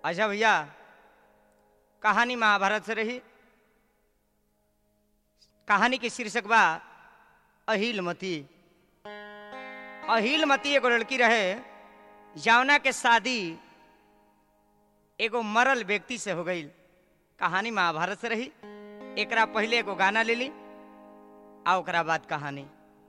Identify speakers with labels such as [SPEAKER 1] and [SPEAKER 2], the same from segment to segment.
[SPEAKER 1] अच्छा भैया कहानी महाभारत से रही कहानी के शीर्षक बा अहिलमती अहिलमती एगो लड़की रहे जौना के शादी एगो मरल व्यक्ति से हो गई कहानी महाभारत से रही एकरा पहले एगो गाना ले ली आ ओकरा बाद कहानी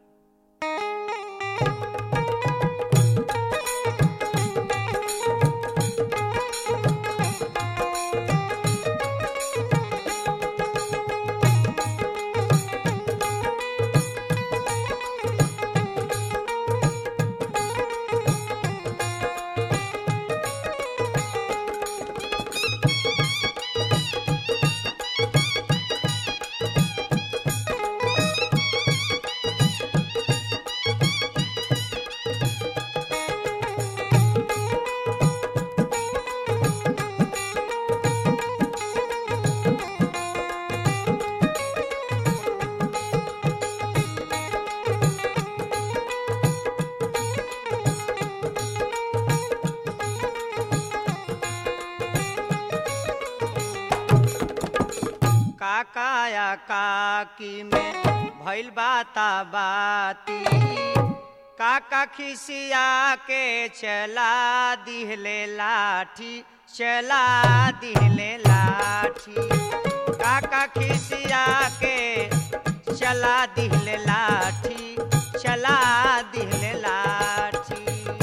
[SPEAKER 1] काकाया काकी में भइल बाता बाती काका खिसिया के चला दिहले लाठी चला दिहले लाठी काका खिसिया के चला दिहले लाठी चला दिहले लाठी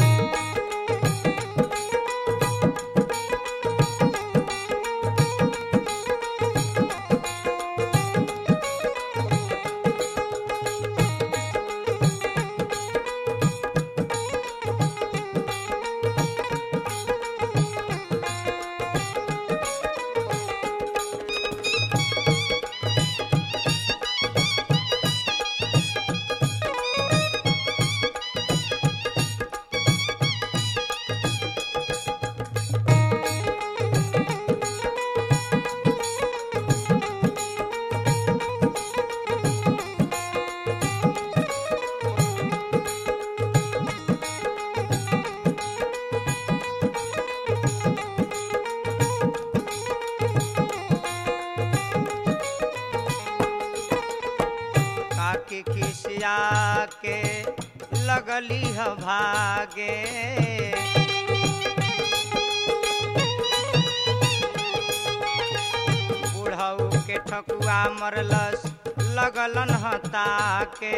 [SPEAKER 1] काकी खिसिया के लगली ह भागे बुढ़ऊ के ठकुआ मरलस लगलन ह ताके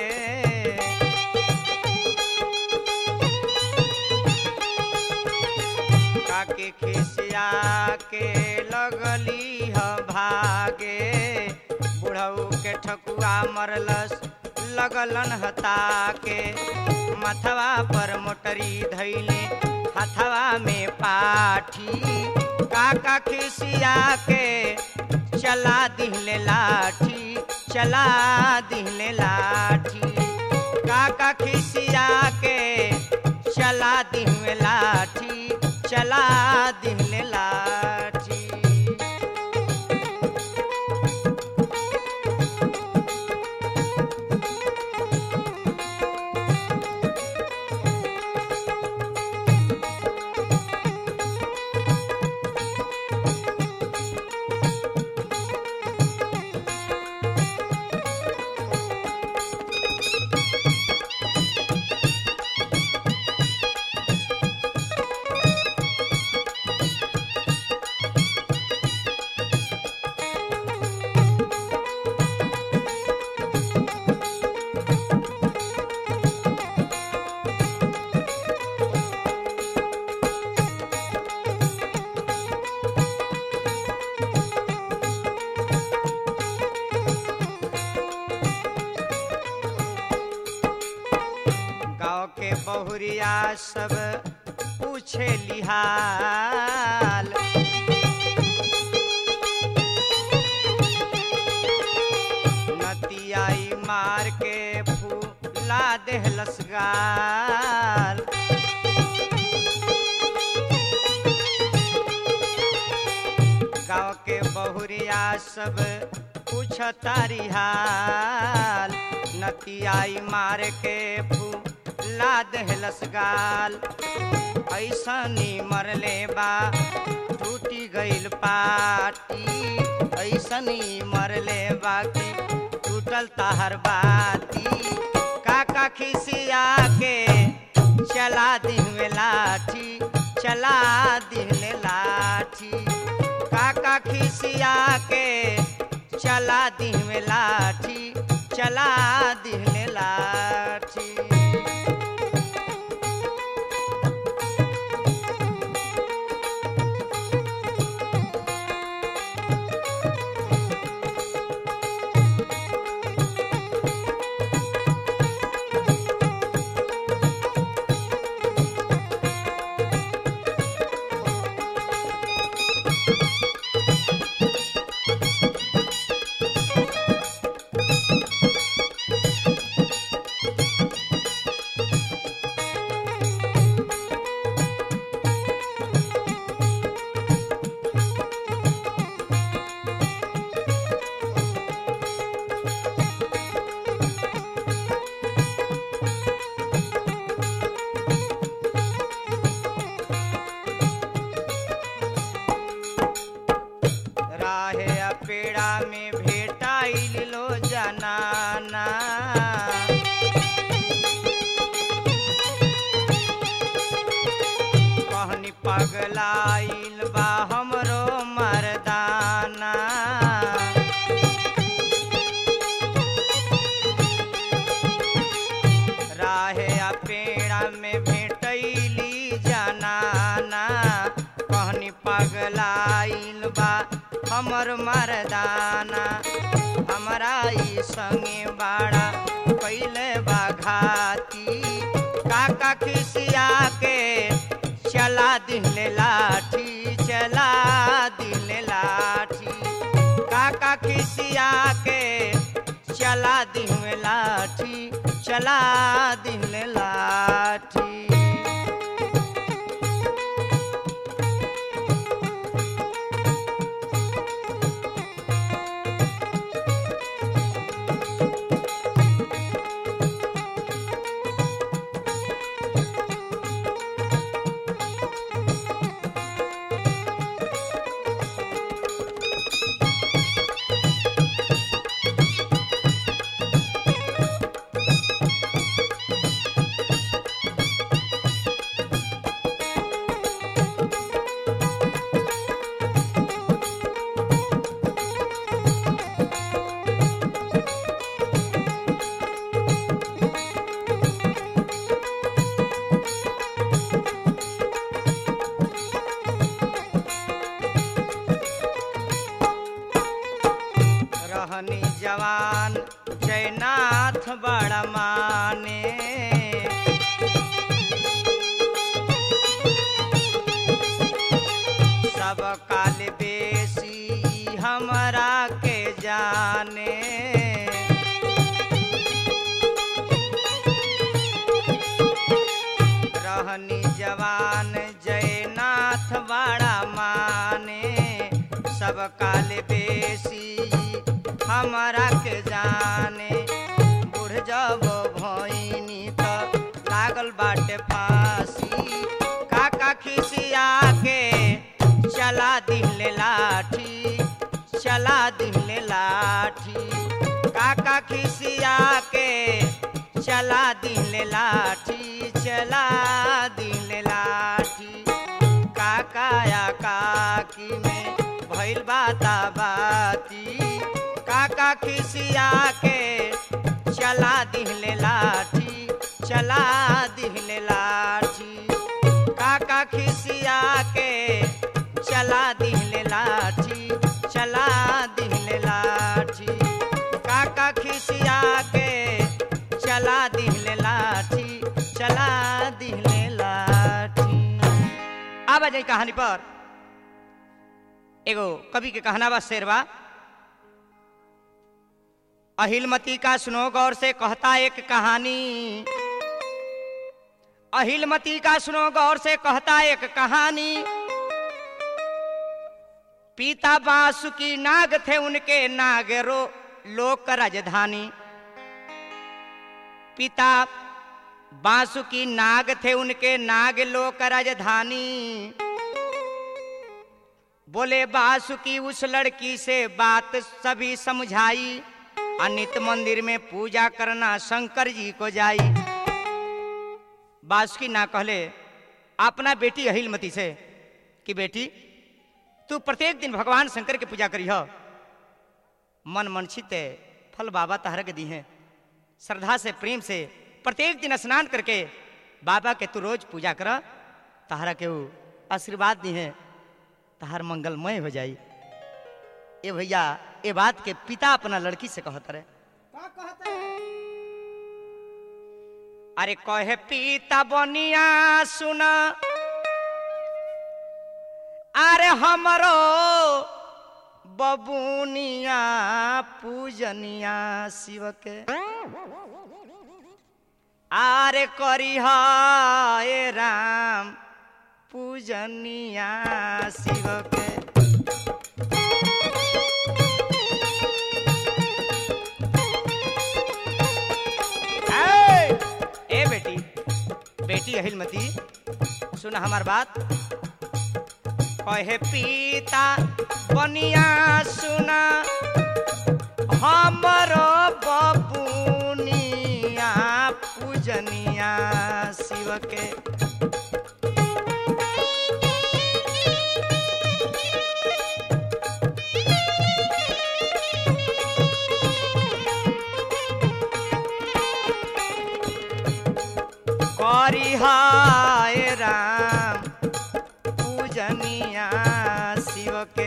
[SPEAKER 1] काकी खिसिया के लगली ह भागे बुढ़ऊ के ठकुआ मरलस लगलन हता के मथवा पर मोटरी धैले हथवा में पाठी काका खिसिया के चला दिहले लाठी चला दिहले लाठी काका खिसिया के चला दिहले लाठी चला दिहले लाठी गाँव के बहुरिया सब पूछे लिहाल नतियाई मार के फूला देहलस गाल गाँव के बहुरिया सब पूछतारी हाल नतियाई मार के फूला देहलस गाल ऐसनी मरले बा टूट टूटी गइल पाटी ऐसनी मरले बाकी टूटल ताहर बाती काका खिसिया के चला दिन में लाठी चला दिन में लाठी काका खिसिया के चला दिन में लाठी चला दिन में लाठी राहे आ पेड़ा में भेटाइल लो जनाना कहनी पगलाइल बा हमरो मरदाना राहे आ पेड़ा में भेटैली जनाना कहनी पगलाइल बा हमर मरदाना हमरा ई संगे बाड़ा कैले बा घाती काका खिसिया के चला दिले लाठी चला दिले लाठी काका खिसिया के चला दिले लाठी चला दिले लाठी रहनी जवान जयनाथ बड़ा माने सब काल बेसी हमरा के जाने रहनी जवान जयनाथ बड़ा माने सब काल बेसी हमरा के जाने बूढ़ जब भइनी त लागल बाटे फांसी काका खिसिया के चला दिले लाठी चला दिले लाठी काका खिसिया के चला दिले लाठी चला दिले लाठी काका या काकी में भइल बाता बाती काका खिसिया के चला दिले लाठी चला दिले लाठी काका खिसिया के चला दिले लाठी चला दिले लाठी काका खिसिया के चला दिले लाठी चला दिले लाठी आवा जाई कहानी पर एगो कवि के कहना बा शेरवा अहिलमती का सुनो गौर से कहता एक कहानी अहिलमती का सुनो गौर से कहता एक कहानी पीता बासुकी नाग थे उनके नागरो लोक राजधानी पिता बासुकी नाग थे उनके नाग लोक राजधानी बोले बासुकी उस लड़की से बात सभी समझाई अनित मंदिर में पूजा करना शंकर जी को जाई बासुकी ना कहले अपना बेटी अहिलमती से कि बेटी तू प्रत्येक दिन भगवान शंकर के पूजा करी मन मनचित फल बाबा तहर के दी हैं श्रद्धा से प्रेम से प्रत्येक दिन स्नान करके बाबा के तू रोज पूजा कर तहरा के वो आशीर्वाद दी हैं तहार मंगलमय हो जाई ए भैया ए बात के पिता अपना लड़की से कहत रहे
[SPEAKER 2] का कहता है
[SPEAKER 1] अरे कहे पिता बनिया सुना अरे हमरो बबुनिया पूजनिया शिव के आरे करी ए राम पूजनिया शिव के ए, ए बेटी बेटी अहिलमती सुन हमार बात कहे पिता बनिया सुना हमरो बबुनिया पूजनिया शिव के करी हाय राम पूजनिया शिव के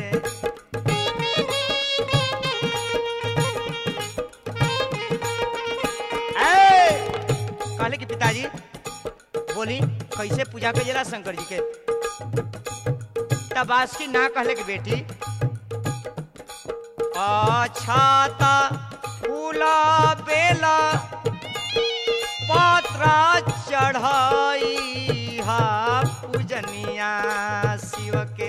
[SPEAKER 1] ए, कहले कि पिताजी बोली कैसे पूजा करेला शंकर जी के तब बासुकी ना कहले कि बेटी अच्छा ता फूला बेला पत्र चढ़ाई हा पूजनिया शिव के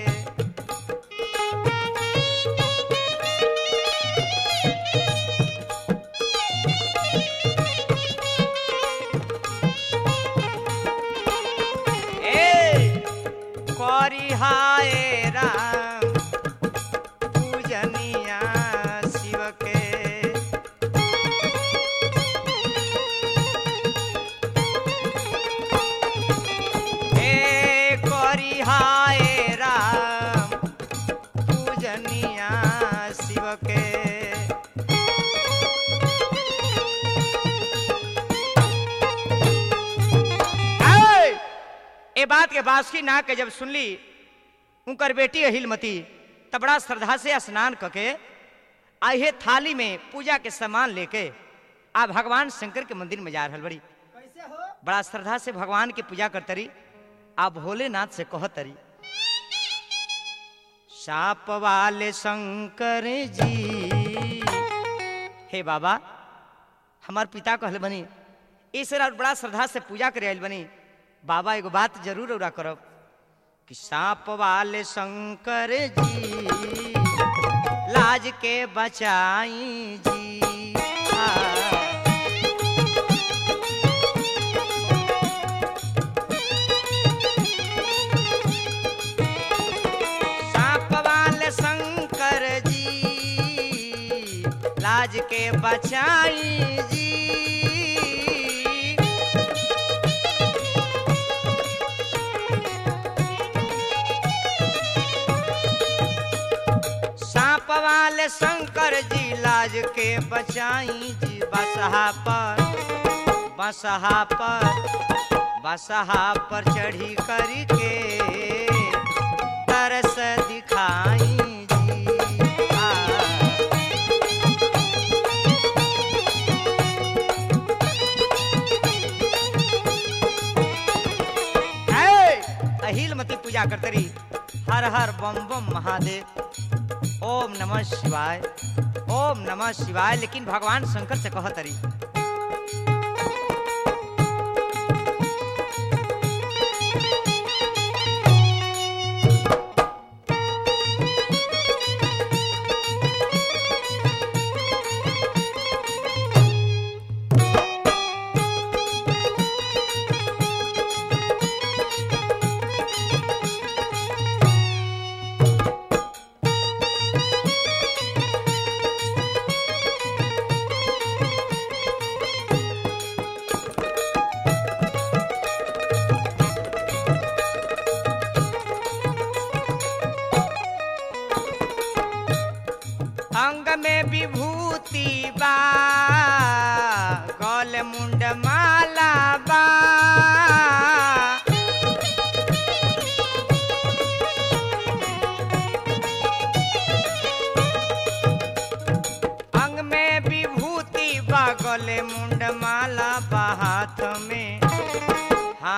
[SPEAKER 1] ए करी हाय राम पूजनिया शिव के हे करी हाय राम पूजनिया शिव के ऐ! ए बात के बासुकी ना के जब सुनली उनकर बेटी अहिलमती तब बड़ा श्रद्धा से स्नान करके आहे थाली में पूजा के सामान लेके आ भगवान शंकर के मंदिर में जा रहल बड़ी
[SPEAKER 2] कैसे हो
[SPEAKER 1] बड़ा श्रद्धा से भगवान की पूजा करतरी आ भोलेनाथ से कहतरी साप वाले शंकर जी हे बाबा हमार पिता कहले बनी इस रात बड़ा श्रद्धा से पूजा करे आइल बनी बाबा एगो बात जरूर उरा करब कि साप वाले शंकर जी लाज के बचाई जी हाँ। सांप वाले शंकर जी लाज के बचाई जी सांप वाले शंकर जी लाज के बचाई जी बसहा पर बसहा पर बसहा पर चढ़ी करके तरस दिखाई जी आ। है, अहिल मती पूजा करते रही हर हर बम बम महादेव ओम नमः शिवाय ओम नमः शिवाय लेकिन भगवान शंकर से कहत रही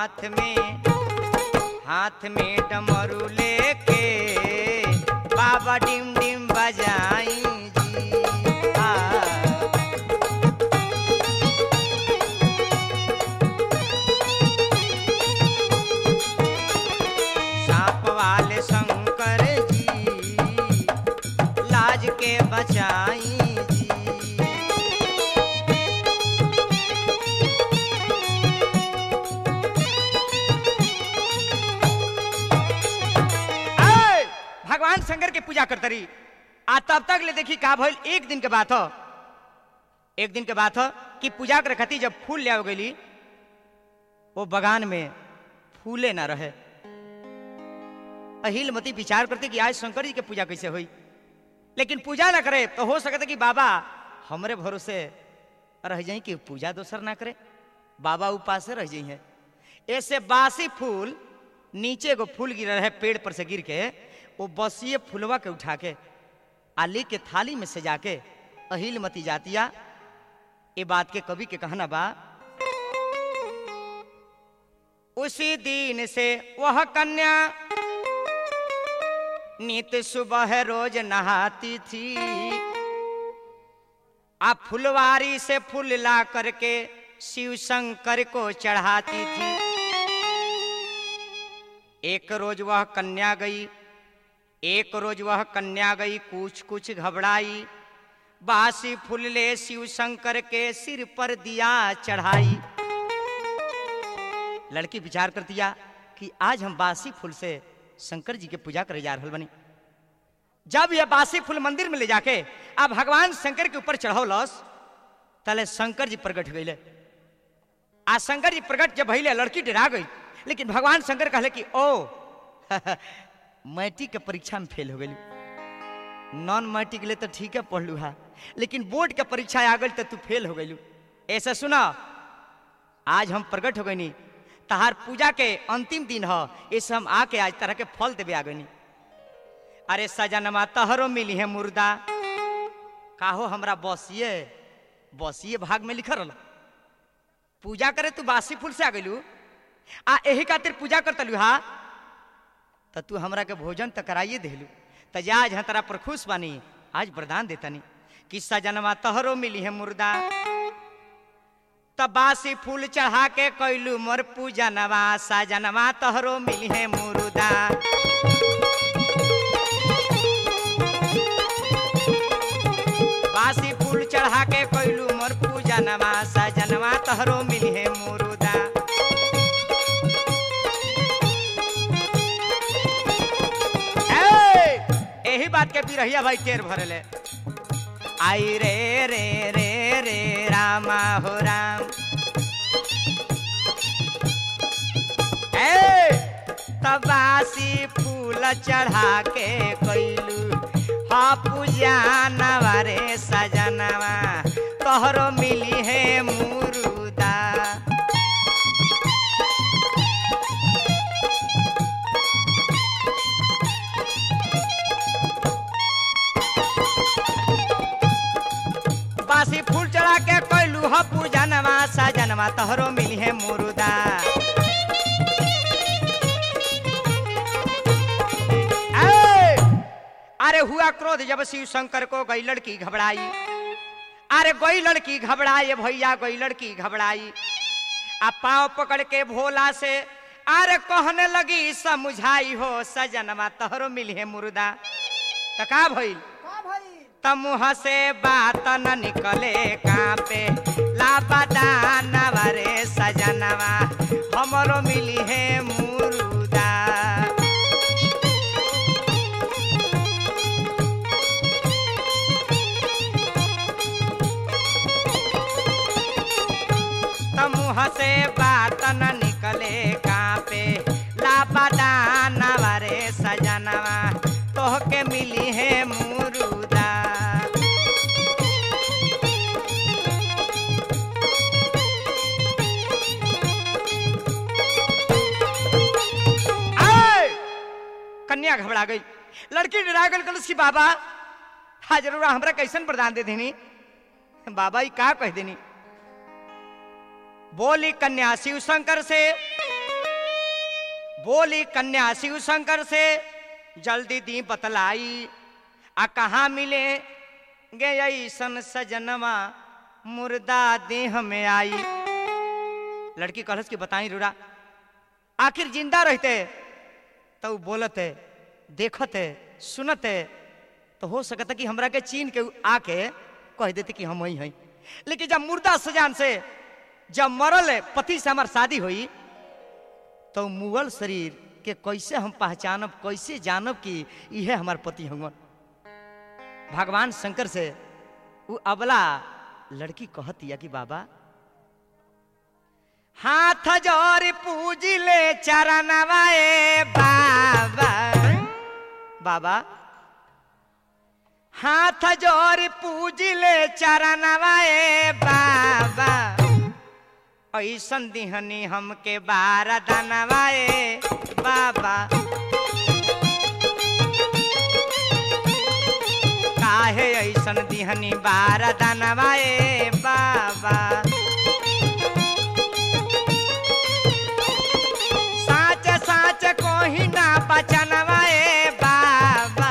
[SPEAKER 1] हाथ में हाथ में डमरू लेके बाबा डिम डिम बजाई जी आ, सांप वाले शंकर जी लाज के बचाई जी ऐ, भगवान शंकर के पूजा करते रही आ तब तक ले देखी का भइल एक दिन के बात हो एक दिन के बात हो कि पूजा कर खती जब फूल ले गई वो बगान में फूले ना रहे अहिल मती विचार करते कि आज शंकर जी के पूजा कैसे हुई लेकिन पूजा ना करे तो हो सकता कि बाबा हमरे भरोसे रह जाई कि पूजा दोसर ना करे बाबा उपास रह जाई है ऐसे बासी फूल नीचे एगो फूल गिर रहे पेड़ पर से गिर के वो बसिए फूलवा के उठा के आली के थाली में सजा के अहिल मती जातिया ये बात के कवि के कहना बा उसी दिन से वह कन्या नित सुबह रोज नहाती थी आप फुलवारी से फूल ला करके शिव शंकर को चढ़ाती थी एक रोज वह कन्या गई एक रोज वह कन्या गई कुछ कुछ घबराई बासी फूल ले शिव शंकर के सिर पर दिया चढ़ाई लड़की विचार कर दिया कि आज हम बासी फूल से शंकर जी के पूजा करे जा रहल बनी जब यह बासी फूल मंदिर में ले जाके अब भगवान शंकर के ऊपर चढ़ौलस तले शंकर जी प्रकट गईले आ शंकर जी प्रकट जब भइले लड़की डरा गई लेकिन भगवान शंकर कहले कि ओ मैट्रिक के परीक्षा में फेल हो गई नॉन मैट्रिक ले तो ठीक है पढ़लू हा लेकिन बोर्ड के परीक्षा आ गई तो तू फेल हो गई ऐसा सुना आज हम प्रकट हो गई तहार पूजा के अंतिम दिन ह इस हम आके आज तरह के फल देवे आ गई अरे सजनमा तहरो मिली है मुर्दा काहो हमरा बसिए बसिए भाग में लिखल रहा पूजा करे तू बासी फूल से आ गलू आ एही खातिर पूजा करतलू हा त तू हमरा के भोजन त कराइए देलू त जा आज तरा पर खुश बानी आज वरदान देतनी कि सजनमा तहरो मिली है मुर्दा त बासी फूल चढ़ा के कैलू मोर पूजनवा सजनवा तहरो मिली है मुर्दा बासी फूल चढ़ा के कैलू मोर पूजनवा सजनवा तहरो मिली है मुर्दा ए, एही बात के बिरहिया भाई टेर भरले आई रे रे रे रे रामा हो राम ए तबासी फूल चढ़ा के कैलू हा पूजा नवारे सजनवा तोहरो मिली है मुरुदा बासी फूल चढ़ा के कैलू ह पूजनवा सजनवा तोहरो मिली है मुरुदा ए! अरे हुआ क्रोध जब शिव शंकर को गई लड़की घबराई अरे गई लड़की घबराई भैया गई लड़की घबराई आ पाँव पकड़ के भोला से अरे कहने लगी समझाई हो सजनवा तोहरो मिली है मुर्दा त का भइल
[SPEAKER 2] का भाई
[SPEAKER 1] त मुँह से बात न निकले कांपे लापता रे सजनवा हमरो मिली है मुरुदा त मुँह से बात न निकले कांपे लापता रे सजनवा तोहके मिली है मुरुदा आय! कन्या घबरा गई लड़की डरा गई कलस की बाबा हाँ जरूर हमरा कैसन प्रदान दे देनी बाबा ही का कह देनी बोली कन्या शिव शंकर से बोली कन्या शिव शंकर से जल्दी दी बतलाई आ कहाँ मिले गे ऐसन सजनवा मुर्दा देह में आई लड़की कहलस की बताई रूरा आखिर जिंदा रहते तो उ बोलते देखते सुनते तो हो सकता कि हमरा के चीन के उ आके कह देते कि हम वही हैं लेकिन जब मुर्दा सजान से जब मरल पति से हमार शादी हुई तो मुगल शरीर के कैसे हम पहचानब कैसे जानब कि यह हमार पति हवन भगवान शंकर से वो अबला लड़की कहती है कि बाबा हाथ जोर पूज ले चरणवाए बाबा बाबा हाथ जोर पूज ले चरणवाए बाबा ऐसन दिहनी हमके बारह दनवाए बाबा काहे ऐसन दिहनी बारह दनवाए बाबा साच साच कोही ना बचनवाए बाबा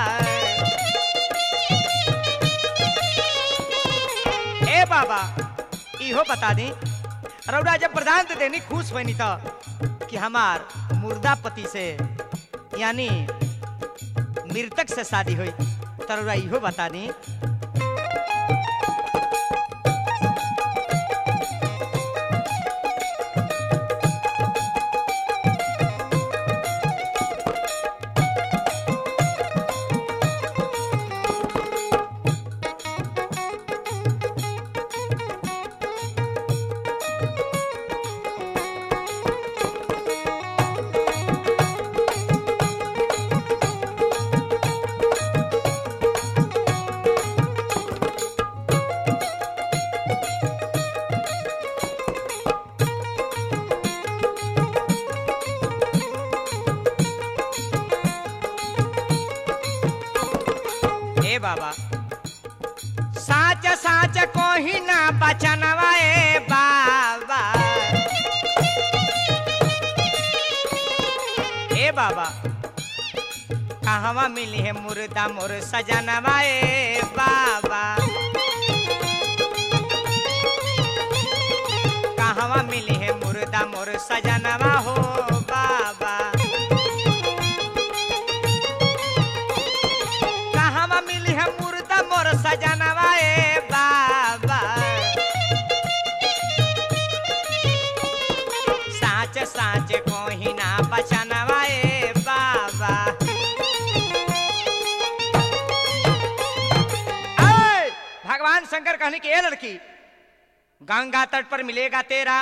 [SPEAKER 1] ए बाबा इहो बता दी रौरा जब प्रधान दे देनी खुश बनी तो कि हमार मुर्दा पति से यानी मृतक से शादी हुई तो रौरा इहो बता दी ए बाबा साच साच कोही ना बचनवा ए बाबा ए बाबा कहवा मिली है मुर्दा मोर सजनवा ए बाबा कहवा मिली है मुर्दा मोर सजनवा हो बाबा कहवा मिली है मुर्दा मोर सजनवा ए बाबा साच साच कोही ना बचनवा ए बाबा ऐ, भगवान शंकर कहने की ए लड़की गंगा तट पर मिलेगा तेरा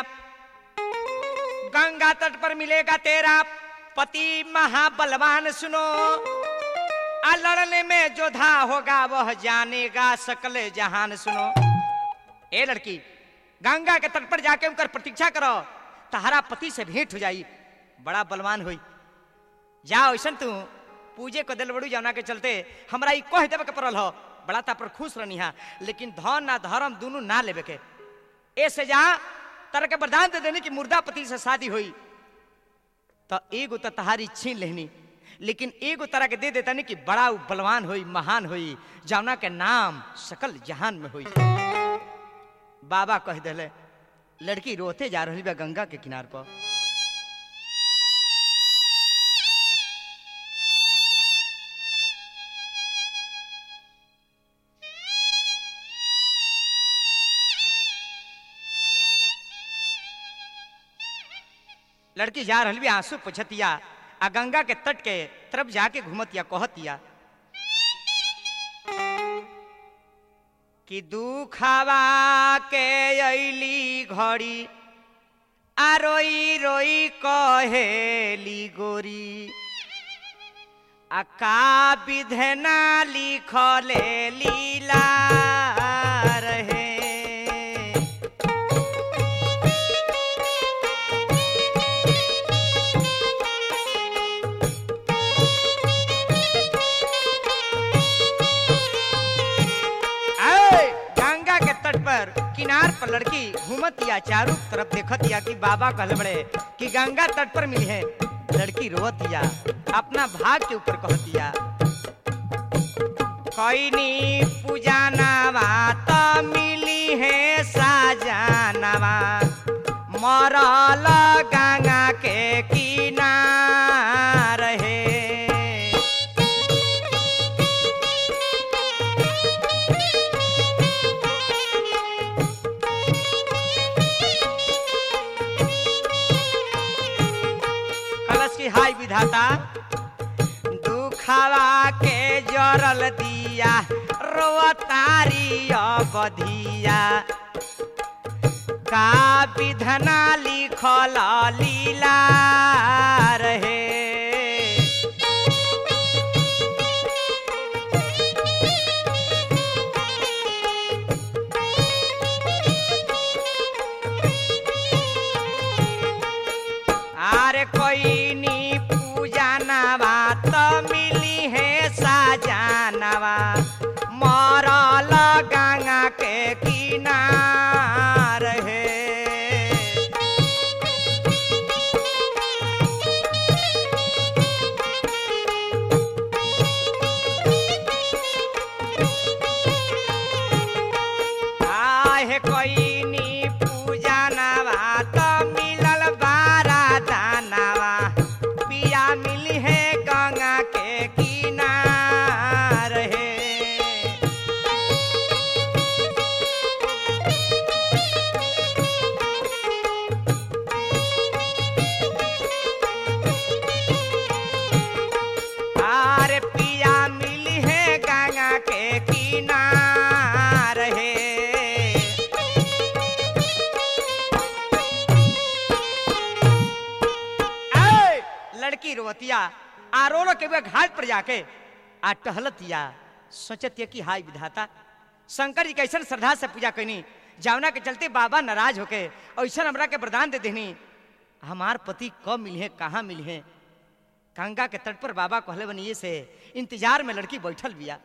[SPEAKER 1] गंगा तट पर मिलेगा तेरा पति महाबलवान सुनो आ लड़ने में जोधा होगा वह जानेगा सकल जहान सुनो ए लड़की गंगा के तट पर जाके उनकर प्रतीक्षा करो तहरा पति से भेंट हो जाई बड़ा बलवान हुई जाओ ऐसा तू पूजे को दिल बड़ू जाना के चलते हमरा ई कह देवे के पड़ल हो बड़ा ता पर खुश रहनी हा लेकिन धन ना धर्म दोनों ना लेवे के ऐसे जा तरह के वरदान दे देने की मुर्दा पति से शादी हुई तो एगो तो तहारी छीन लेनी लेकिन एगो तरह के दे देता नहीं कि बड़ा उ बलवान हुई महान हुई जौना के नाम सकल जहान में हुई बाबा कह दिले लड़की रोते जा रही बा गंगा के किनार पर लड़की जा रही बी आंसू पुछतिया आ गंगा के तट के तरफ जाके घूमतिया कहतिया कि दुखावा के अली घड़ी आ रोई रोई कहेली गोरी आ का विधना लिखले लीला रहे आए, गंगा के तट पर किनार पर लड़की घूमतिया चारों तरफ देखतिया कि बाबा कहले बड़े कि गंगा तट पर मिली है लड़की रोवतिया अपना भाग के ऊपर कहतिया कैनी पूजानावा त मिली है साजानावा मरल गंगा के किनार है कलश की हाय विधाता दुखावा के जरल दिया रोतारी बधिया का विधना लिखल लीला रहे आरे कोई नी पूजा नवा तो मिली है साजानवा मरल गंगा के किनार है आहे कोई नी पूजा नवा तो मिलल बारा दानवा पिया मिली है गंगा के किनार है आरे पिया मिली है गंगा के किनार है ऐ, लड़की रोवतिया आ रो रो के वे घाट पर जाके आ टहलतिया सोचतिया कि हाय विधाता शंकर जी कैसन श्रद्धा से पूजा कैनी जावना के चलते बाबा नाराज होके ऐसा हमरा के वरदान दे देनी हमार पति कब मिले कहाँ मिले गंगा के तट पर बाबा कहले बनिए से इंतजार में लड़की बैठल बिया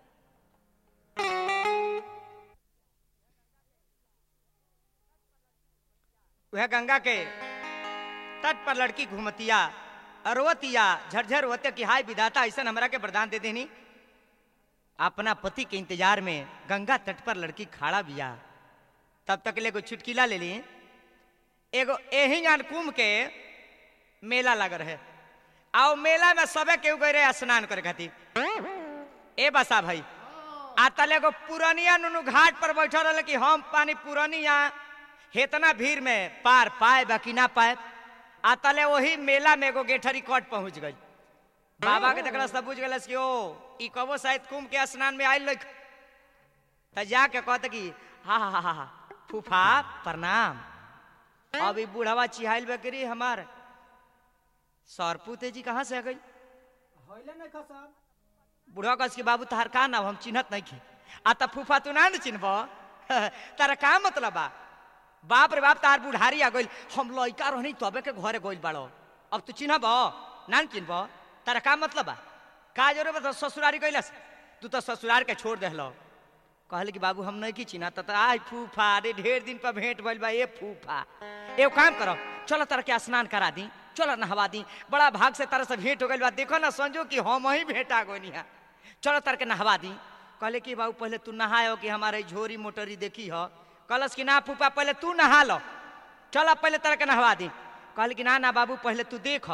[SPEAKER 1] वह गंगा के तट पर लड़की घूमतिया अरवतिया झरझर होते कि हाय विधाता ऐसा हमरा के वरदान दे देनी अपना पति के इंतजार में गंगा तट पर लड़की खड़ा बिया तब तक ले एगो चुटकीला ले ली एगो एही गान कुंभ के मेला लग रहे आओ मेला में सबे केहू गए रहे स्नान करे खातिर ए बसा भाई आ तले एगो पुरनिया नुनु घाट पर बैठल रहे कि हम पानी पुरनिया हेतना भीड़ में पार पाए बाकी ना पाए आ तले वही मेला में एगो गेठरी कट पहुंच गई बाबा के देखला सब बुझ गए कि ओ ई कबो शायद कुंभ के स्नान में आयल लख त जाके कहते कि हा हा हा हा फूफा प्रणाम अब ई बूढ़वा चिहाइल बकरी हमार सरपुते जी कहाँ से आ गई
[SPEAKER 2] होइले नहीं खा सब
[SPEAKER 1] बुढ़वा कस के बाबू तहार का नाम हम चिन्हत नहीं खे आ त फूफा तू ना न चिन्हब तारा का मतलब बा बाप रे बाप तार बुढ़ारी आ गइल हम लइका रहनी तबे के घरे गइल बाड़ो अब तू चिन्हब ना न चिन्हब तारा का मतलब बा का जरूर बता ससुरारी गइलस तू तो ससुरार के छोड़ देहलो कहले कि बाबू हम नहीं की चिन्हा त आय फूफा रे ढेर दिन पर भेंट भइल बा ए फूफा एगो काम करो चलो तारा के स्नान करा दी चलो नहवा दी बड़ा भाग से तारा से भेंट हो गइल बा देखो ना समझो कि हम ही भेंटा गोनी है चलो तार के नहवा दी कहले कि बाबू पहले तू नहायो कि हमारे झोरी मोटरी देखी हो कहलस कि ना फूफा पहले तू नहा लो चल पहले तारा के नहवा दी कहले कि ना ना बाबू पहले तू देख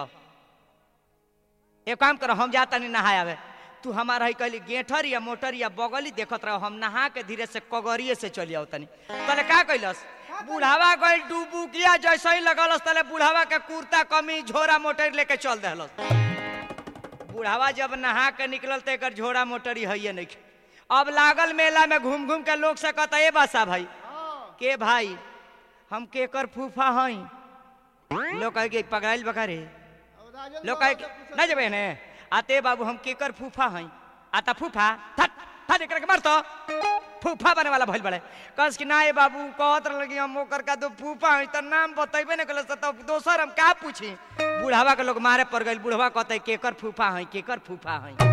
[SPEAKER 1] एक काम करो हम जाता नहीं नहाए आवे तू हमारा ही कहली गेठर या मोटर या बगली देखत रहो हम नहा के धीरे से कगरिए से चली आओ तनी तले का कैलस बुढ़ावा गइल डूबू किया जैसे ही लगलस तले बुढ़ावा के कुर्ता कमी झोरा मोटर लेके चल दहलस बुढ़ावा जब नहा के निकलल तो एकर झोरा मोटरी है नहीं अब लागल मेला में घूम घूम के लोग से कहता ए बासा भाई के भाई हम केकर फूफा हई लोग कहे कि पगड़ाइल बकारे लोग कहे कि नहीं जबे ने आते बाबू हम केकर फूफा हई आता फूफा थट थट एकरा के मार तो फूफा बने वाला भइल बड़े कस कि ना ए बाबू कहत लगी हम ओकर का तो फूफा हई त नाम बतैबे नहीं कलस त दोसर हम का पूछी बुढ़ावा के लोग मारे पड़ गइल बुढ़वा कहते केकर फूफा हई केकर फूफा हई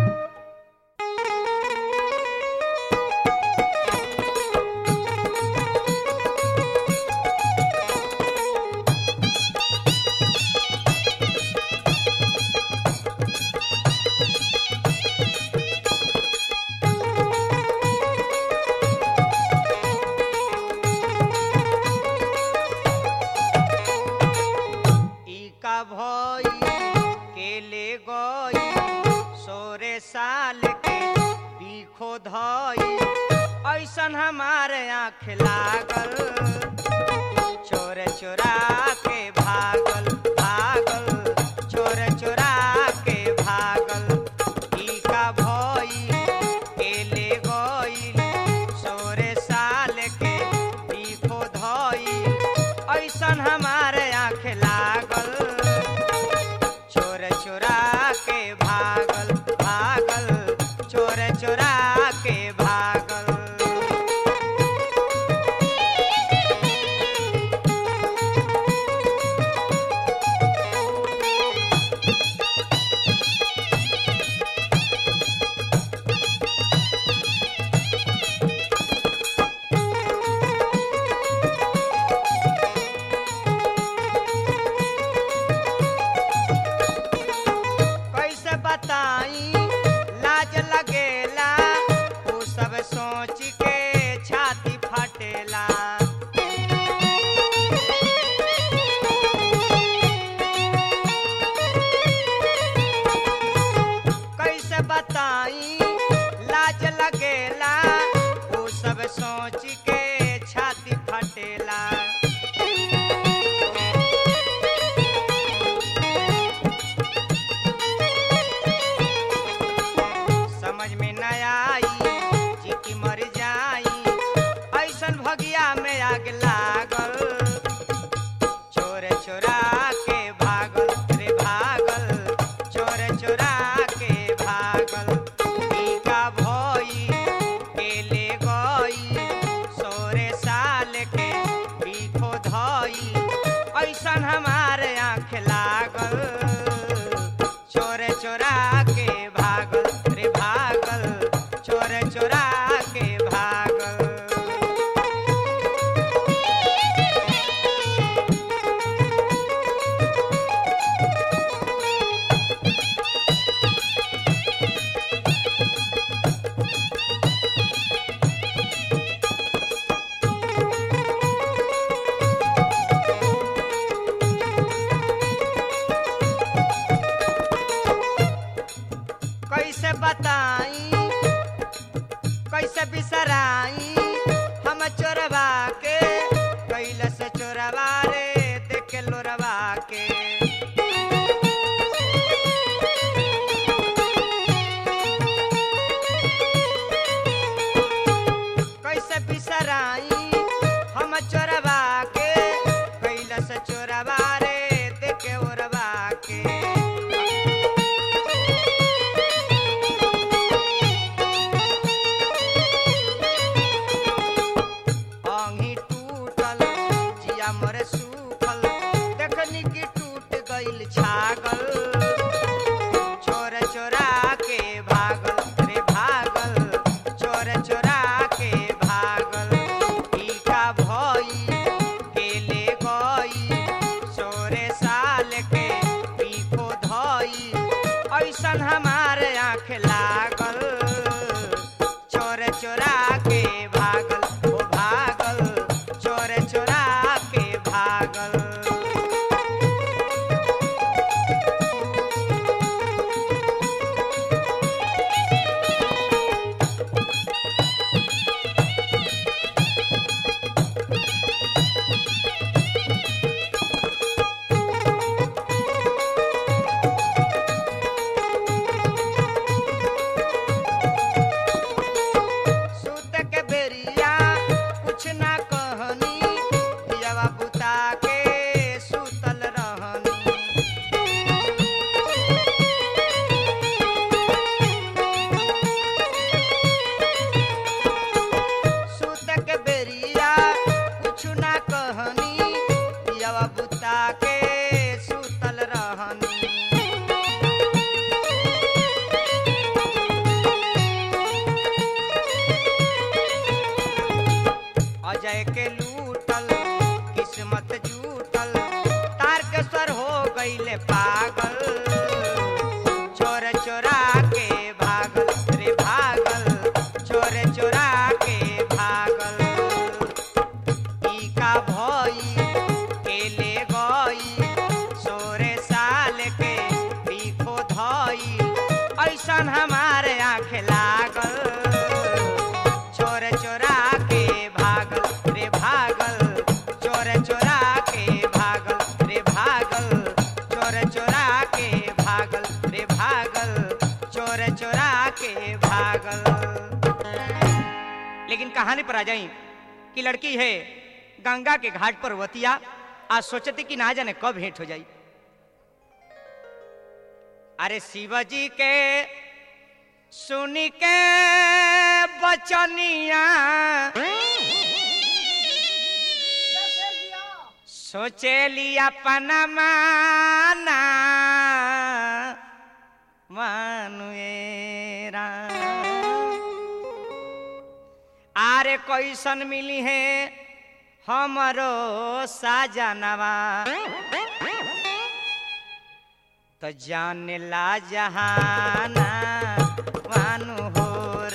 [SPEAKER 1] भई ऐसन हमारे आँख लागल चोर चोरा के भागल भागल चोर चोरा के भागल ई का भई के ले गईल सोरे साल के तीखो धई ऐसन हमारे आँख लागल चोर चोरा के भागल भागल चोर चोरा के भागल कैसे बताई लाज लगेला उ सब सोच के छाती फटेला कैसे बताई लाज लगेला उ सब सोच के छाती फटेला समझ में न आई चिट्ठी मर जाई ऐसन भगिया में आग लागल चोर चोरा के भागल रे भागल चोर चोरा के भागल ई का भई के ले गई सोरे साल के बीखो धई ऐसन हमारे आँख लागल चोर चोरा के भागल रे भागल चोर चोरा के भागल कैसे बताई कैसे बिसराई हम चोरवा के कैलस चोरवा रे देख लोरवा के कैसे बिसराई हम चोरवा के कैलस चोरवा रे देख ओरवा के आंगी टूटल जिया मर सूखल देखनी की टूट गइल छागल चोर चोरा के भागल रे भागल चोर चोरा के भागल ई का भई के ले गई सोरे साल के पीखो धई ऐसन हमारे आँख लागल चोर चोरा के भागल ओ भागल चोर चोरा के भागल सूत के बेरिया कुछ ना कहनी दियावा बुता के सूतल रहनी सूत के बेरिया कुछ ना कहनी दियावा बुता के सूतल रहनी अजय के लूटल किस्मत जूटल तारकेश्वर हो गईले पागल चोर चोरा के भागल रे भागल चोर चोरा के भागल ई का भई के ले गई सोरे साल के लेकिन कहानी पर आ जाई कि लड़की है गंगा के घाट पर वतिया आज सोचती कि ना जाने कब भेंट हो जाई अरे शिवजी के सुनी के बचनिया सोचेली अपन माना मानुएरा आरे कैसन मिली है हमरो साजनवा तो जाने ला जहाना मानु हो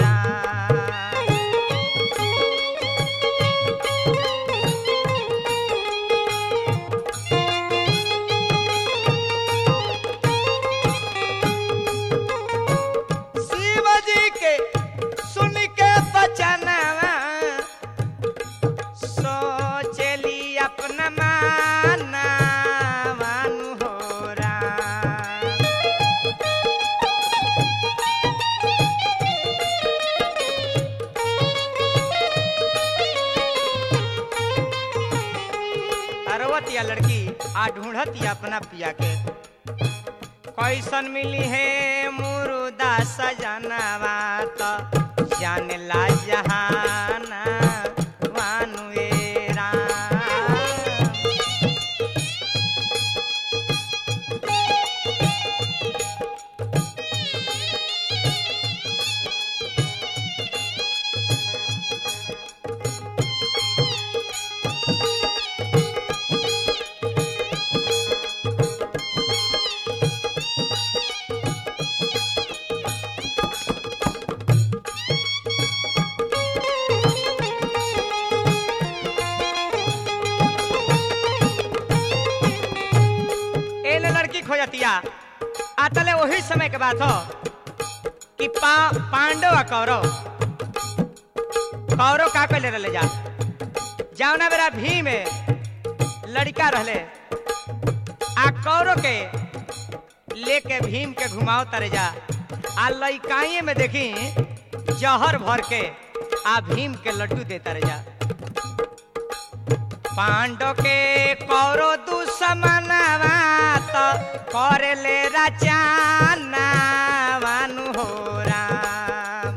[SPEAKER 1] शिव जी के सुन के बचनवा सोचली अपना माना मानु हो राम। अरवतिया लड़की आ ढूंढतिया अपना पिया के कैसन मिली है मुरुदा सजनवा तो जान ला जहाना वानुएरा एने लड़की खोजतिया आतले वही समय के बात हो कि पा, पांडव आ कौरव कौरव का कैले रहले जा जावना बेरा भीम लड़का रहले आ कौरव के लेके भीम के घुमाओ तरे जा आ लइकाइए में देखी जहर भर के आ भीम के लड्डू देता रह जा पांडव के कौरो दुश्मनवा तो करे ले रचाना वानु हो राम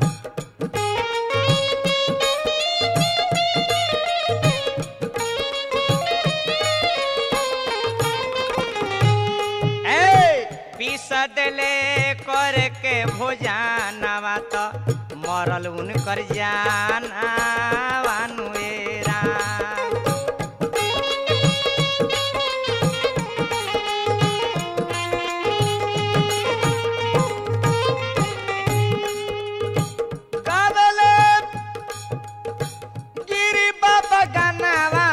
[SPEAKER 1] ए पीस देले कर के भोजानवा तो मरल उनकर जाना वानु ए राम काबले गिरी बाबा गनावा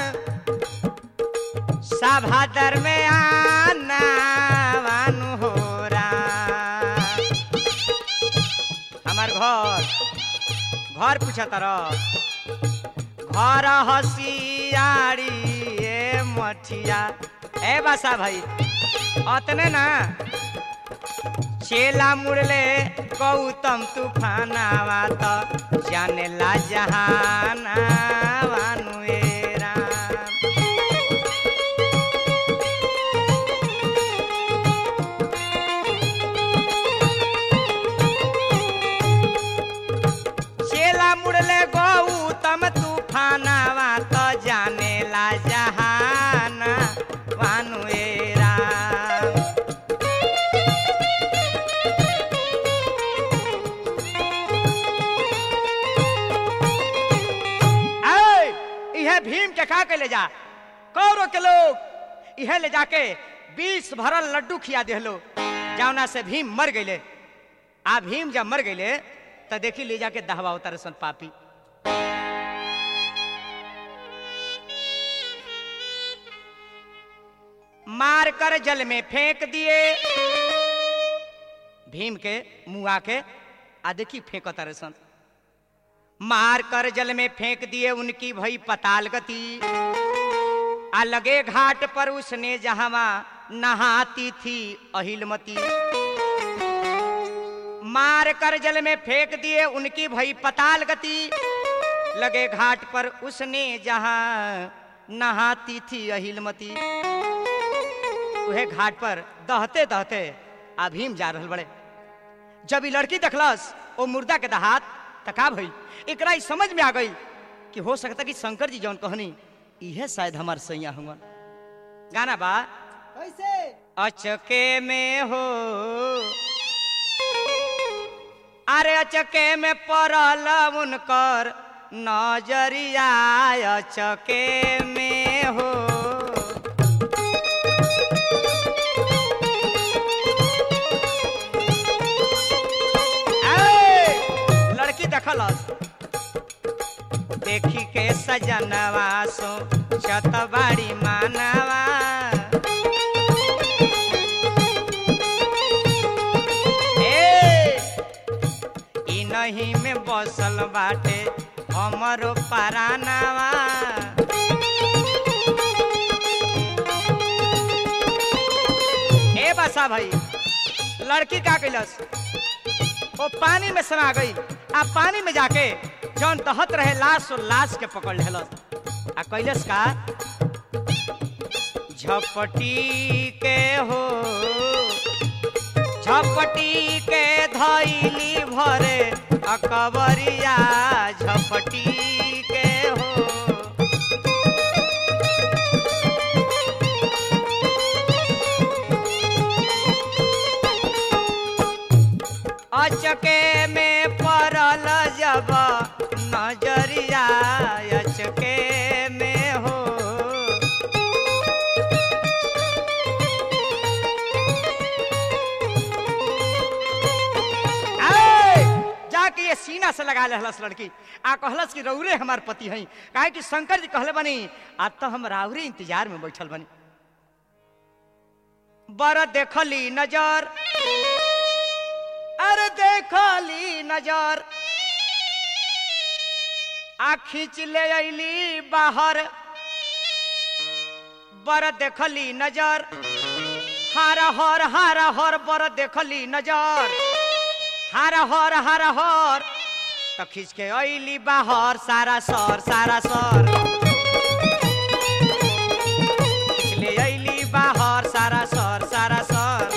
[SPEAKER 1] सभादर में आना वानु हो राम। हमार घर घर पूछा तर घर हसियारी ए मठिया ए बासा भाई अतने ना चेला मुड़ले गौतम तूफानावा तो जाने ला जहाना वानु ए राम चेला मुड़ले गौतम तूफानावा तो जाने ला जहाना वानु ए राम ऐ, इहे भीम के खा के ले जा कौरव के लोग इहे ले जाके बीस भरल लड्डू खिया देहलो जावना से भीम मर गईले आ भीम जब मर गईले त देखी ले जाके दहवा उतर सन पापी मार कर जल में फेंक दिए भीम के मुआ के आ देखी फेंक तारे सन मार कर जल में फेंक दिए उनकी भई पताल गति आ लगे घाट पर उसने जहां नहाती थी अहिलमती मार कर जल में फेंक दिए उनकी भई पताल गति लगे घाट पर उसने जहां नहाती थी अहिलमती उहे घाट पर दहते दहते आ भीम जा रहल बड़े जब ई लड़की देखलस ओ मुर्दा के दहात तका भई एकरा ई समझ में आ गई कि हो सकता कि शंकर जी जौन कहनी इहे शायद हमार सैया हुआ गाना बा
[SPEAKER 2] कैसे
[SPEAKER 1] अचके में हो अरे अचके में पड़ल उनकर नजरिया अचके में हो ए, लड़की देखलस देखी के सजनवा सो चतबाड़ी मानवा ए, ई नहीं में बसल बाटे हमरो परानावा ए बसा भाई लड़की का कैलस वो पानी में समा गई आ पानी में जाके जौन दहत रहे लाश और लाश के पकड़ लेलस आ कैलस का झपटी के हो झपटी के धैली भरे अकबरिया झपटी के हो अचके में पड़ल जब नजरिया अचके में हो आए! जाके ये सीना से लगा लेहलस लड़की आ कहलस कि रौरे हमार पति हई काहे कि शंकर जी कहले बनी आज तो हम राउरे इंतजार में बैठल बनी बर देखली नजर अरे देखली नजर आ खींच ले अली बाहर बर देखली नजर हारा हर हारा हर बर देखली नजर हारा हर हारा हर तो खींच के अली बाहर सारा सर सारा सर खींच ले अली बाहर सारा सर सारा सर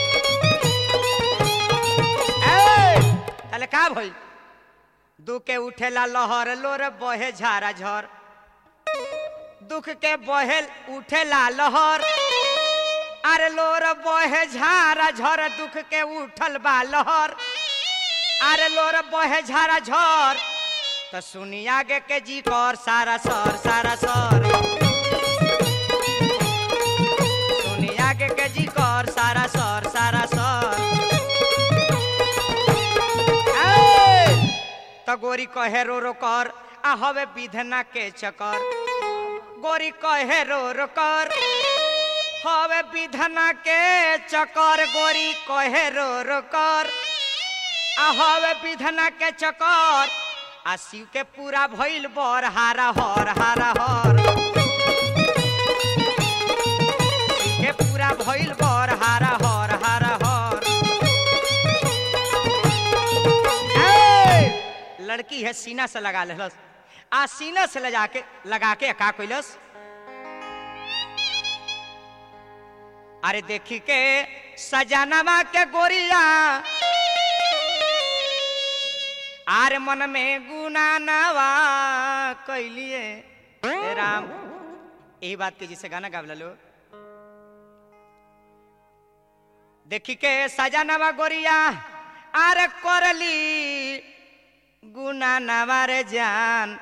[SPEAKER 1] ए, ताले का भई दुख के उठेला लहर लोर बहे झारा झर दुख के बहे उठेला लहर अरे लोर बहे झारा झर दुख के उठल बा लहर अरे लोर बहे झारा झर तो सुनी आगे के जी कर सारा सर सारा सर सुनी आगे के जी कर सारा सर सारा सर ए, तो गोरी कहे रो रो कर आ हवे विधना के चकर गोरी कहे रो रो कर हवे विधना के चकर गोरी कहे रो रो कर आ हवे विधना के चकर आ शिव के पूरा भइल बर हारा हर हारा हर शिव के पूरा भइल बर हारा हर हारा हर ए, लड़की है सीना से लगा लेलस आ सीना से ले जाके लगा के का कैलस अरे देखी के सजनवा के गोरिया आर मन में गुना नवा कैलिए हे राम यही बात के जिसे गाना गावला लो देखी के सजनवा गोरिया आर करली गुना नवा रे जान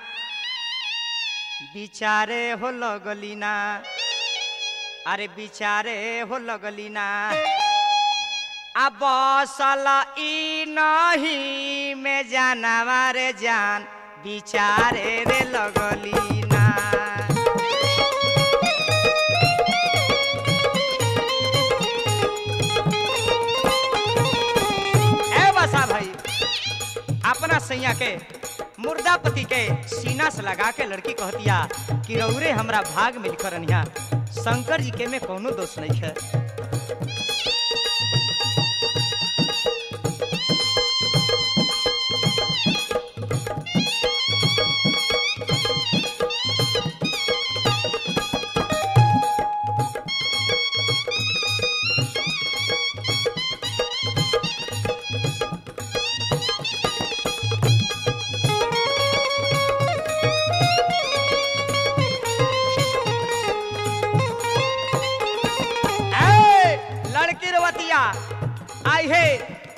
[SPEAKER 1] बिचारे हो लगली ना अरे बिचारे हो लगली ना आ बसल ई नहीं में जानवा रे जान बिचारे रे लगली ना ए बसा भाई अपना सैया के मुर्दापति के सीना से लगा के लड़की कहतिया कि रौरे हमरा भाग में लिखल रनिया शंकर जी के में कोनो दोष नहीं है आई है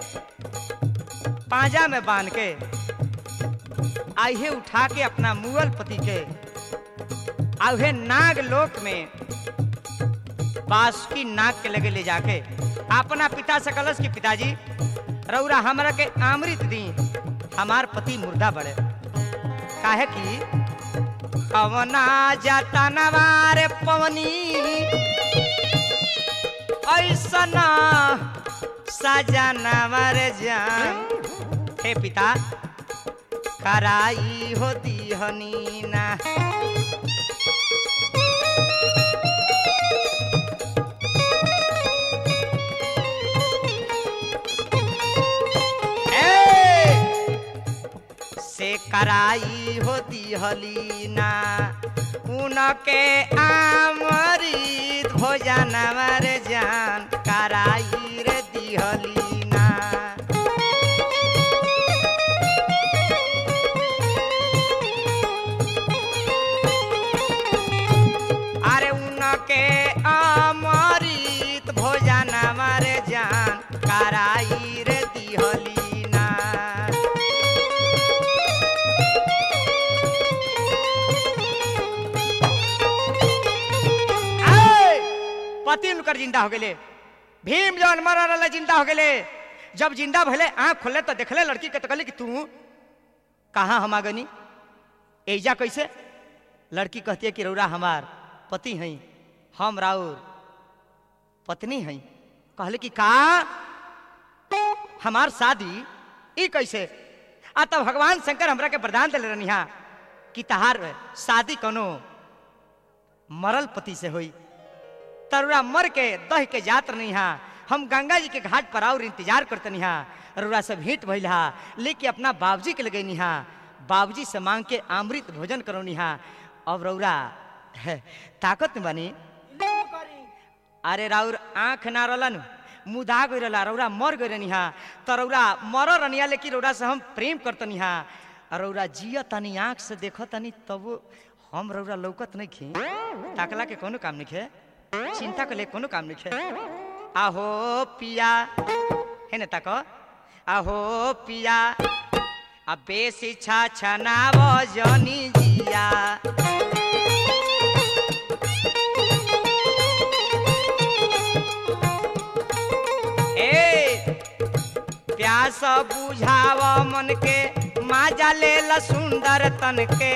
[SPEAKER 1] पांजा में बांध के आई है उठा के अपना मुगल पति के आउहे नाग लोक में बासुकी नाग के लगे ले जाके अपना पिता से कलश की पिताजी रौरा हमरा के अमृत दी हमार पति मुर्दा बड़े काहे की कवना जाता नवारे पवनी ऐसना साजा नवर जान हे पिता कराई होती हनी ना ए! से कराई होती हलीना उनके आमरीत भोजन मर जान कराई रे दिहलीना अरे उनके अमृत भोजन मर जान कराई रे दिहलीना आय! पति उनकर जिंदा हो गेले भीम जौन मर रहले जिंदा हो गेले जब जिंदा भले आंख खोले तो देखले लड़की के तो कहले कि तू कहाँ हम आगनी एजा कैसे लड़की कहती है कि रौरा हमार पति हैं हम राउर पत्नी हैं कहले कि का हमार शादी ई कैसे आ तब भगवान शंकर हमरा के वरदान दिले रहनी हा कि तहार शादी कोनो मरल पति से हुई तरुरा मर के दह के जात नहीं हा हम गंगा जी के घाट पर और इंतजार करते नहीं हा रुरा से भेंट भइल हा लेके अपना बाबूजी के लगे हा बाबूजी से मांग के अमृत भोजन करौनी हा अब रौरा है, ताकत में बनी
[SPEAKER 2] इल्लू करी
[SPEAKER 1] अरे राउर आंख ना रहलन मुदा गई रहला रौरा मर गई रहनी हा तो रौरा मर रनिया लेकिन रौरा से हम प्रेम करतनी हा और रौरा जिया तनी आंख से देखो तनी तब हम रौरा लौकत नहीं खी ताकला के कोनो काम नहीं खे चिंता के ले कोनो काम नहीं खे आहो पिया है न ताको आहो पिया आ बेसी छा छनाव जनी जिया ए प्यास बुझाव मन के माजा ले ल सुंदर तन के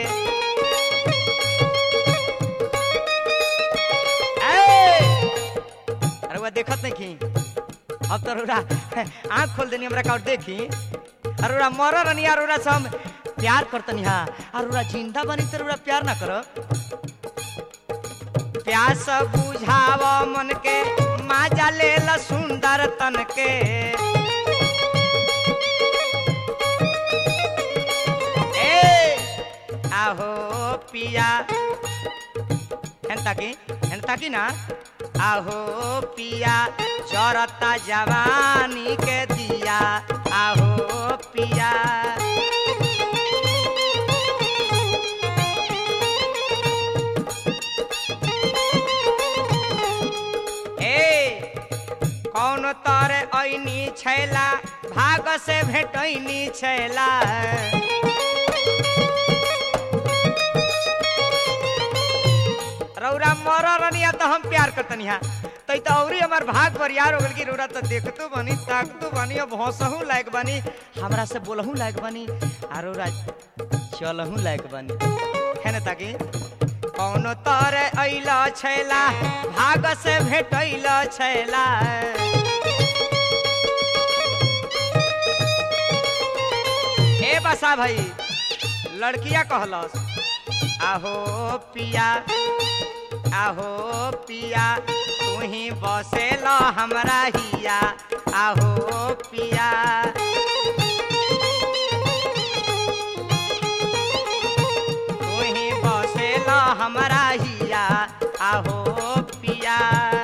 [SPEAKER 1] ए! अरे वो देखत नहीं की अब तो रोरा आँख खोल देनी हमरा का और देखी अरोरा मर रनी अरोरा से हम प्यार करतनी हा अरोरा जिंदा बनी तो रोरा प्यार ना करो प्यास बुझाव मन के माजा ले ल सुंदर तन के ए आहो पिया हेंता की हेंता की ना आहो पिया चरता जवानी के दिया आहो पिया ए कौन तर ऐनी छैला भाग से भेटैनी छैला रौरा मर रनिया तो हम प्यार करतनी हा तै तो औरी हमार भाग बरियार हो गल कि रौरा तो देखतो बनी ताकतो बनी अब हंसहू लायक बनी हमरा से बोलहू लायक बनी आ रौरा चलहू लायक बनी है ना ताकि कौनो तर अइल छैला भाग से भेटैल छैला ए बसा भाई लड़किया कहलस आहो पिया आहो पिया तू ही बसेल हमरा हिया आहो पिया तू ही बसेल हमरा हिया आहो पिया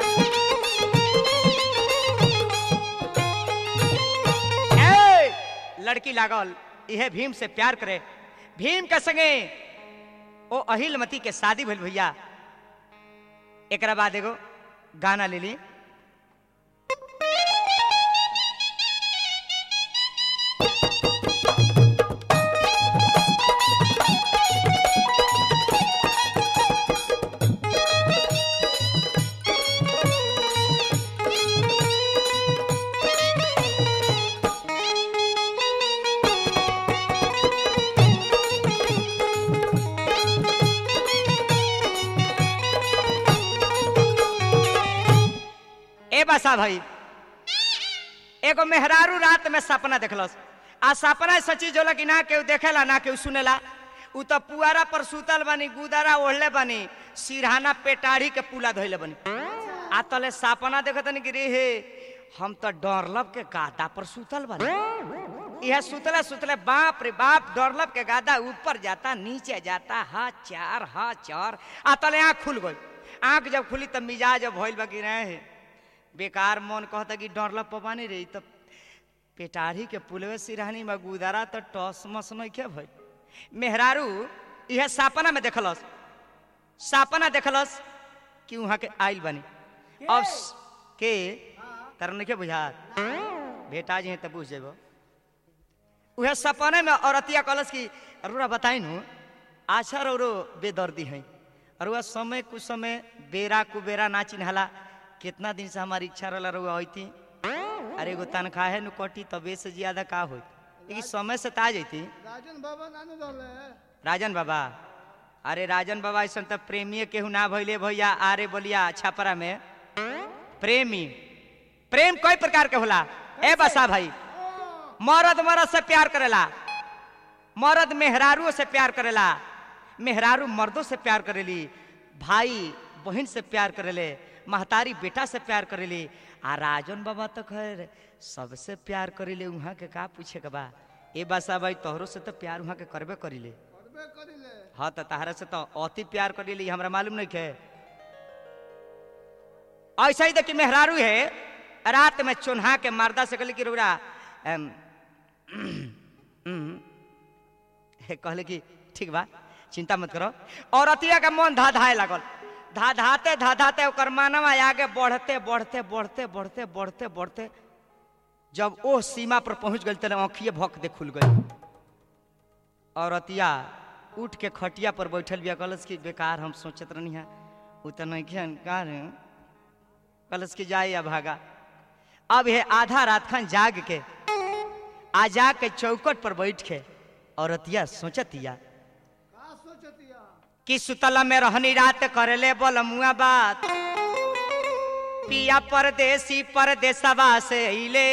[SPEAKER 1] ए, लड़की लागल इहे भीम से प्यार करे भीम के संगे ओ अहिलमती के शादी भेल भैया एकरा बाद एगो गाना ले ली बसा भाई एगो मेहरारू रात में सपना देखलस आ सपना ऐसा चीज होला कि ना केहू देखेला ना केहू सुनेला उ तो पुआरा पर सुतल बानी गुदारा ओढ़ले बानी सिरहाना पेटाढ़ी के पुला धोइले बानी आ तले सपना देखत नहीं कि रे हे हम तो डरलब के गादा पर सुतल बानी यह सुतले सुतले बाप रे बाप डरलब के गादा ऊपर जाता नीचे जाता हा चार हा चार आ तले आँख खुल गई आँख जब खुली तब मिजाज अब भइल बा कि रहे बेकार मन कहता कि डरलब पबानी रही तब पेटाढ़ी के पुलवे सिरहानी में गुदारा तो टस मस नहीं के भइल मेहरारू यह सपना में देखलस सपना देखलस कि वहां के आइल बनी अब स- के तर नहीं के बुझात बेटा जी हैं तब बुझ जेबो उहे सपने में औरतिया कहलस कि अरुआ बताई नु आछा रो बेदर्दी है अरुआ समय कुछ समय बेरा कुबेरा ना चिन्हला कितना दिन से हमारी इच्छा रहला रुआ होती अरे एगो तनख्वाह है नु कटी तबे से ज्यादा का होई लेकिन समय से ता जैती
[SPEAKER 2] राजन बाबा नानू रहले
[SPEAKER 1] राजन बाबा अरे राजन बाबा ऐसा तो प्रेमी केहू ना भइले भैया आरे बोलिया छपरा में प्रेमी प्रेम कई प्रकार के होला ए बसा भाई मर्द मर्द से प्यार करेला मर्द मेहरारू से प्यार करेला मेहरारू मर्दों से प्यार करेली भाई बहन से प्यार करेले महतारी बेटा से प्यार करेली आ राजन बाबा तो खैर सबसे प्यार करेले वहाँ के का पूछे के बा ए बसा भाई तोहरो से तो प्यार वहाँ के करबे करीले
[SPEAKER 2] करबे करिले
[SPEAKER 1] हाँ तो तहरा से तो अति प्यार करीले हमरा मालूम नहीं है ऐसा ही देखिए मेहरारू है रात में चुन्हा के मारदा से कहले कि रुरा एम, हम्म, हे, कहले कि ठीक बा चिंता मत करो और अतिया का मन धा धाए लागल धा धाते धा धाते ओकर मानवा आगे बढ़ते बढ़ते बढ़ते बढ़ते बढ़ते बढ़ते जब ओ सीमा पर पहुंच गई तेरे आँखिए भक दे खुल गई और अतिया उठ के खटिया पर बैठल बिया कहलस कि बेकार हम सोचत रहनी है उ तो नहीं खेन का रे कहलस कि जाए या भागा अब ये आधा रात खान जाग के आ जा के चौकट पर बैठ के औरतिया सोचतिया
[SPEAKER 2] का सोचतिया
[SPEAKER 1] कि सुतला में रहनी रात करेले बोल मुआ बात पिया परदेसी परदेसवा से अइले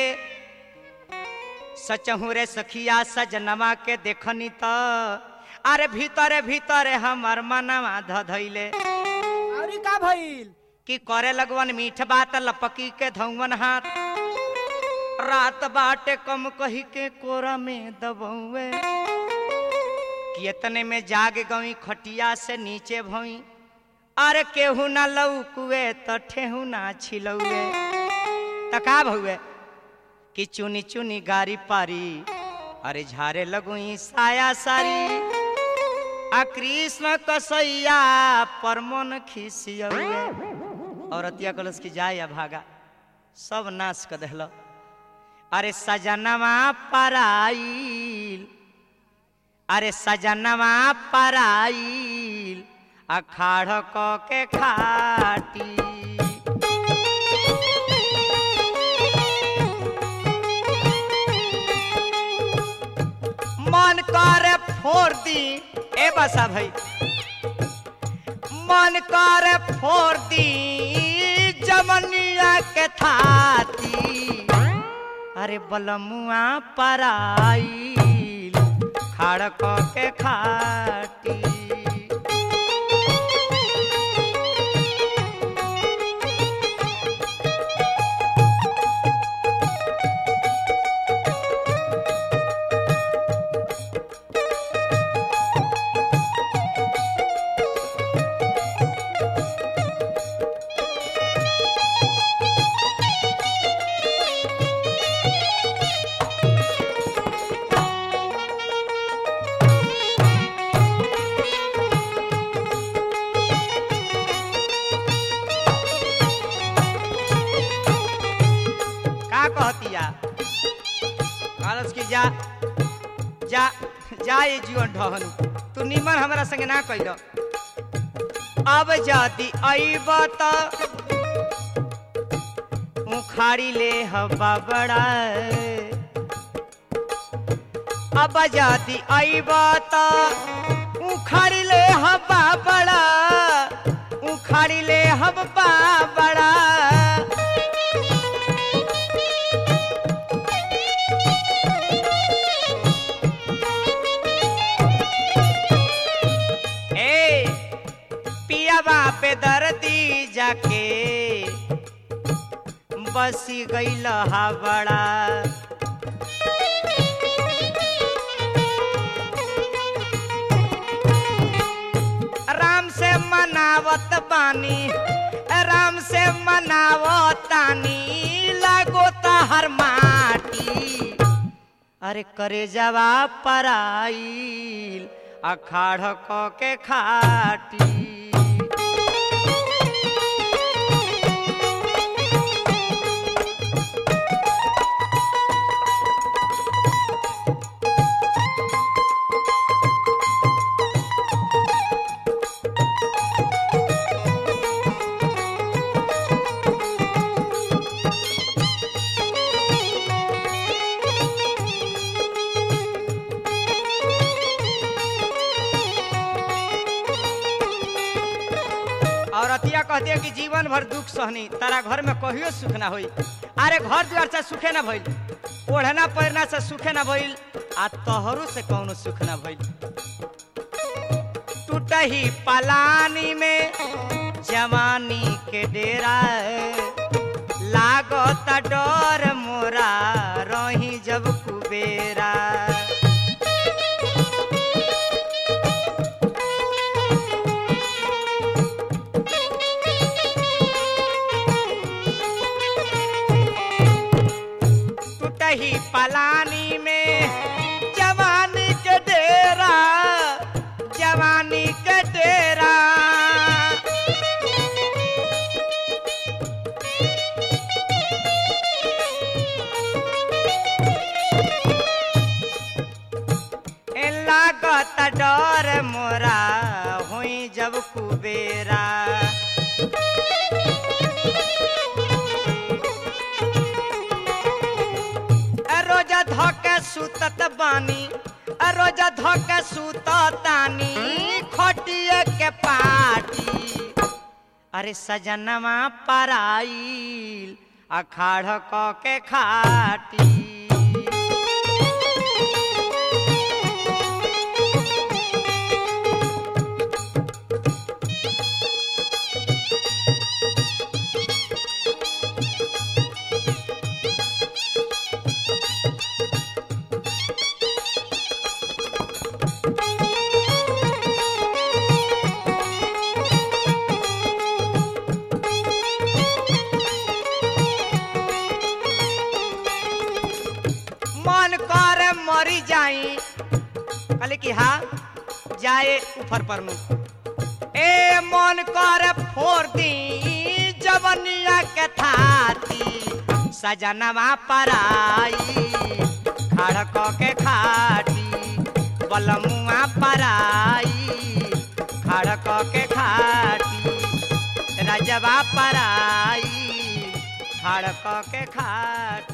[SPEAKER 1] सचहू रे सखिया सजनवा के देखनी त अरे भीतरे भीतरे हमर मनवा धधैले
[SPEAKER 2] अरे का भइल
[SPEAKER 1] कि करे लगवन मीठ बात लपकी के धौवन हाथ रात बाटे कम कही के कोरा में दबौए कि इतने में जाग गई खटिया से नीचे भई अरे केहू ना लौकुए त ठेहू ना छिलौए त का भौए कि चुनी चुनी गारी पारी अरे झारे लगुई साया सारी आ कृष्ण कसैया पर मन खिसियौए औरतिया कलस की जाए या भागा सब नाश कर दहल अरे सजनवा पराइल अरे सजनवा पराइल अखाड़ क के खाटी मन करे फोड़ दी ए बसा भाई मन करे फोड़ दी जमनिया के थाती अरे बलमुआ पराइल खाड़ क के खाटी का कहतिया कहलस कि जा जा जा ये जीवन ढहन तू निमन हमरा संगे ना कहिल अब जाति अइब त उखाड़ी ले हवा बड़ा अब जाति अइब त उखाड़ी ले हवा बड़ा उखाड़ी ले हवा बड़ा बसी गईल हावड़ा राम से मनावत बानी राम से मनावतानी लागो हर माटी अरे करे जवा पराइल अखाड़ क के खाटी और अतिया कहती है कि जीवन भर दुख सहनी तारा घर में कहियो सुख ना होई अरे घर द्वार से सुखे ना भइल ओढ़ना पहिरना से सुखे ना भइल आ तोहरो से कौनो सुख ना भइल टूटही पलानी में जवानी के डेरा लागत डर मोरा रही जब कुबेरा टूटही पलानी में जवानी के डेरा जवानी के डेरा ए लागत डर मोरा हुई जब कुबेरा रोजा धोके सुतत बानी रोजा धोके सुततानी खटिए के पाटी अरे सजनवा पराइल अखाड़ क के खाटी मन कर मरी जाई कहले कि हाँ जाए ऊपर पर नु ए मन कर फोड़ दी जवनिया के थाती सजनवा पराई खड़ क के खाटी बलमुआ पराई खड़ क के खाटी रजवा पराई खड़ क के खाटी